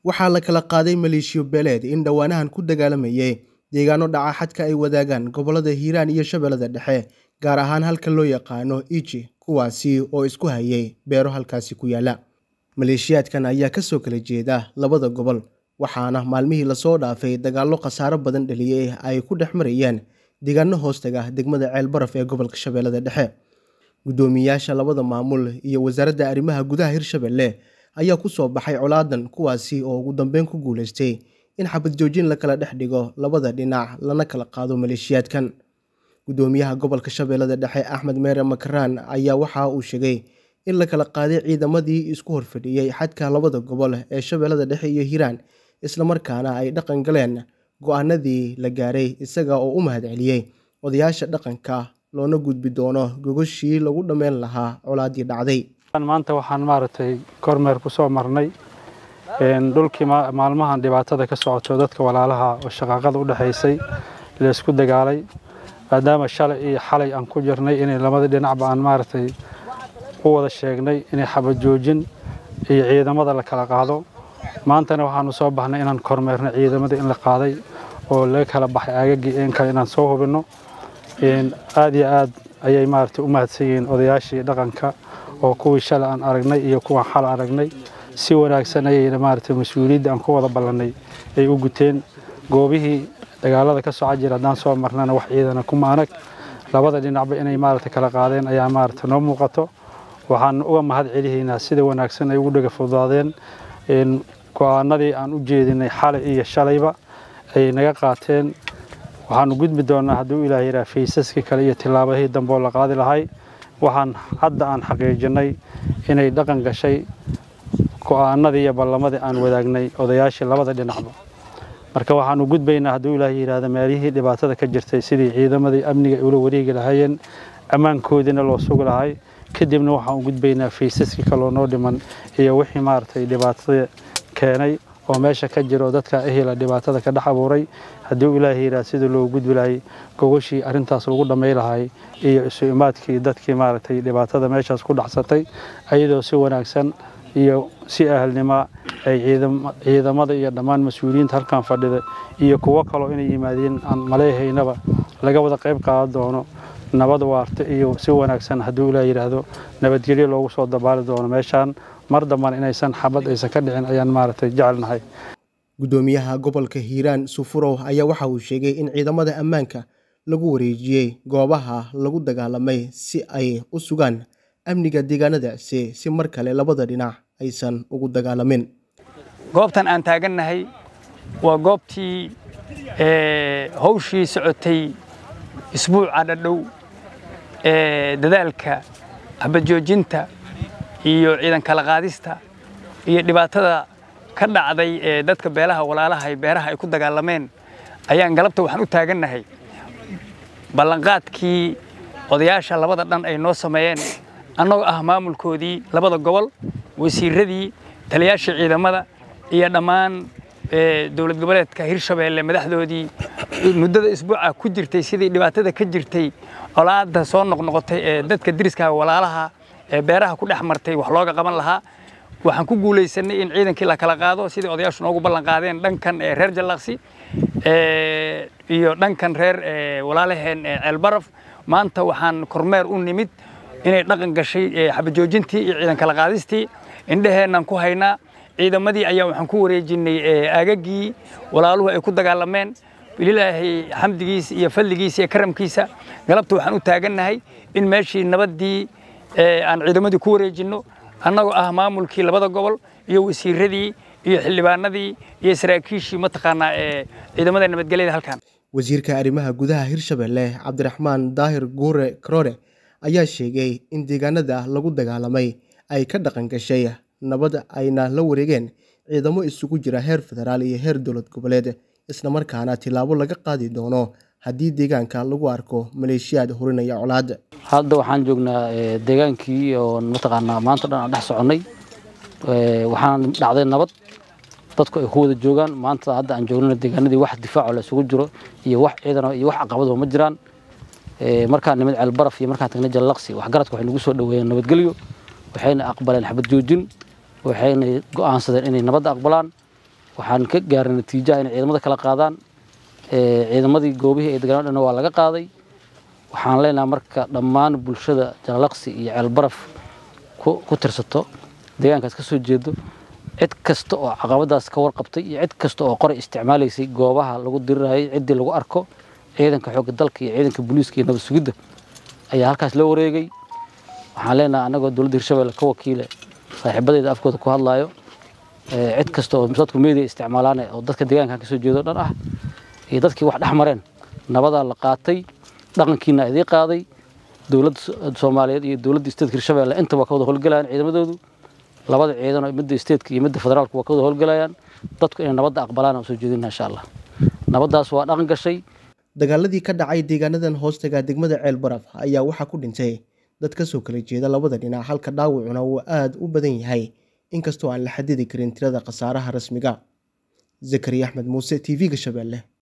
waxaa la kala qaaday maleeshiyo beeleed in dhowaanahan ku dagaalamayay deegaano dhaca xadka ay wadaagaan gobollada hiiraan iyo shabeellada dhexe gaar ahaan halka loo yaqaano iji kuwaasi oo isku hayay beero halkaasi ku yaala maleeshiyaadkan ayaa kasoo kala jeeda labada gobol waxaana maalmihii lasoo dhaafay dagaallo khasaaro badan dhaliyey ay ku dhex marayeen deegaano hoostaga degmada ceelbaraf ee gobolka shabeellada dhexe guddoomiyaasha labada maamul iyo wasaaradda arrimaha gudaha hirshabelle ayaa ku soo baxay colaadan kuwaasi oo ugu dambeyn ku guuleystay in xabad joojin la kala dhex dhigo labada dhinac lana kala qaado maleeshiyaadkan guddoomiyaha gobolka shabeellada dhexe axmed meere makaraan ayaa waxa uu sheegay in la kala qaaday ciidamadii isku horfadhiyey xadka labada gobol ee shabeellada dhexe iyo hiiraan islamarkaana ay dhaqan galeen go-aanadii la gaaray isaga oo u mahadceliyey odayaasha dhaqanka loona gudbi doono gogoshii lagu dhammeyn lahaa colaadii dhacday maanta waxaan maaragtay kormeer ku soo marnay dhulkii maalmahan dhibaatada ka socoto dadka walaalaha oo shaqaaqada u dhexaysay laysku dagaalay maadaama shalay iyo xalay aan ku jirnay inay labada dhinacba aan maaragtay u wada sheegnay inay xabad joojin iyo ciidamada la kala qaado maantana waxaanu soo baxnay inaan kormeerno ciidamada in la qaaday oo laga kala baxay aagagii in kale inaan soo hubinno aad iyo aad ayay maaragtay u mahadsan yihiin odayaashii dhaqanka oo kuwii shalay aan aragnay iyo kuwaan xal aragnay si wanaagsan ayayna maaragtay mas-uuliyadda aan ku wada ballannay ay u guteen goobihii dagaalada ka soco jira haddaan soo marnana wax ciidana kuma anag labada dhinacba inay maaragtay kala qaadeen ayaa maaragtay noo muuqato waxaan uga mahad celihaynaa sida wanaagsan ay ugu dhaga fudaadeen go-aanadii aan u jeedinay xalay iyo shalayba ayay naga qaateen waxaanu gudbi doonnaa hadduu ilaah yidhaha faysaskii kale iyo tillaabadihii dambe oo la qaadi lahay waxaan hadda aan xaqiijinay inay dhaqan gashay go-aanadii iyo ballamadii aan wadaagnay odayaashii labada dhinacba marka waxaanu gudbaynaa hadduu ilaah yidhaahda meelihii dhibaatada ka jirtay sidii ciidamadii amniga ay ula wareegi lahaayeen ammaankoodiina loo sugi lahay kadibna waxaan u gudbaynaa faysaskii kaloo noo dhiman iyo wixii maaragtay dhibaatada keenay oo meesha ka jiro dadka ehela dhibaatada ka dhex abuuray haddii ilaahay yidhaha sidii loogu gudbi lahay gogoshii arrintaas lagu dhammay lahay iyo isu imaadkii dadkii maaragtay dhibaatada meeshaas ku dhacsatay ayadoo si wanaagsan iyo si ahalnima ay ciidamada iyo dhammaan mas-uuliyiinta halkan fadhida iyo kuwo kaloo inay yimaadeen aan maleehaynaba laga wada qayb qaadan doono nabad waarta iyo si wanaagsan hadduu ilaah yidhaahdo nabadgelyo loogu soo dabaali doono meeshaan mar dambana inaysan xabad aysan ka dhicin ayaan maaragtay jecelnahay guddoomiyaha gobolka hiiraan sufurow ayaa waxa uu sheegay in ciidamada ammaanka lagu wareejiyey goobaha lagu dagaalamay si ay u sugaan amniga deegaanadaasi si mar kale labada dhinac aysan ugu dagaalamin goobtan aan taagannahay waa goobtii hawshii socotay isbuuca dhadhow ee dadaalka xabadjoojinta iyo ciidan kala qaadista iyo dhibaatada ka dhacday ee dadka beelaha walaalaha ee beeraha ay ku dagaalameen ayaan galabta waxaan u taagannahay ballanqaadkii odayaasha labada dhan ay noo sameeyeen annagoo ah maamulkoodii labada gobol wasiiradii taliyaashii ciidamada iyo dhammaan dowlad goboleedka hirshabeelle madaxdoodii muddada isbuuca ku jirtay sidii dhibaatada ka jirtay colaadda soo noqnoqotay ee dadka deriska walaalaha ee beeraha ku dhex martay wax looga qaban lahaa waxaan ku guulaysanay in ciidankii la kala qaado sidii odayaashu noogu ballan qaadeen dhankan ee reer jallaqsi iyo dhankan reer walaalaheen ceelbaraf maanta waxaan kormeer u nimid inay dhaqan gashay xabajoojintii iyo ciidan kala qaadistii indheheennan ku haynaa ciidamadii ayaa waxaan ku wareejinay aagagii walaaluhu ay ku dagaalameen bililaahi xamdigiisa iyo fadligiisa iyo karamkiisa galabta waxaan u taagannahay in meeshii nabaddii aan ciidamadii ku wareejinno annagoo ah maamulkii labada gobol iyo wasiiradii iyo xildhibaanadii iyo saraakiishii mataqaanaa ee ciidamada nabadgelyada halkan wasiirka arrimaha gudaha hirshabelle cabdiraxmaan daahir guure karoore ayaa sheegay in deegaanada lagu dagaalamay ay ka dhaqan gashay nabad ayna la wareegeen ciidamo isugu jira heer federaal iyo heer dowlad goboleed islamarkaana tillaabo laga qaadi doono haddii deegaanka lagu arko maleeshiyaad hurinaya colaad hadda waxaan joognaa deegaankii oo mataqaanaa maanta dhan aan dhex soconnay waxaan dhacday nabad dadku ay ku wada joogaan maanta hadda aan joognana deegaanadii wax difaaco la isugu jiro iyo wax ciidan iyo wax caqabado ma jiraan markaan nimid ceelbaraf iyo markaan tagnay jallaqsi waxgaradka waxay nagu soo dhoweeyeen nabadgelyo waxayna aqbaleen xabad joojin waxayna go'aansadeen inay nabadda aqbalaan waxaan ka gaaray natiijaha inay ciidamada kala qaadaan ciidamadii goobihii ay deganaan dhan waa laga qaaday waxaan leenahay marka dhammaan bulshada jalalaqsi iyo ceelbaraf ku tirsato deegaankaas ka soo jeedo cid kasta oo caqabadaas ka warqabtay iyo cid kasta oo qoray isticmaalaysay goobaha lagu dirirayay ciddii lagu arko ciidanka xoogga dalka iyo ciidanka booliiska iyo nabad sugidda ayaa halkaas la wareegay waxaan leenahay annagoo dowladda hirshabelle ka wakiile saaxiibadeyda afkooda ku hadlaayo cid kasta oo dadku media isticmaalaan oo dadka deegaankan ka soo jeedo dhan ah iyo dadkii wax dhex mareen nabadaa la qaatay dhaqankiina idii qaaday dowladda soomaaliyeed iyo dowladda isteedka hirshabelle intaba waa ka wada howlgalayaan ciidamadoodu labada ciidan oo midda isteedka iyo midda federaalku waa ka wada howlgalayaan dadku inay nabadda aqbalaan oo soo jeedinaa insha allah nabaddaas waa dhaqan gashay dagaaladii ka dhacay deegaanadan hoostaga degmada ceel baraf ayaa waxaa ku dhintay dad ka soo kala jeeda labada dhinac halka dhaawacuna uu aada u badan yahay inkastoo aan la xadidi karin tirada khasaaraha rasmiga zakariya axmed muuse t v-ga shabeelle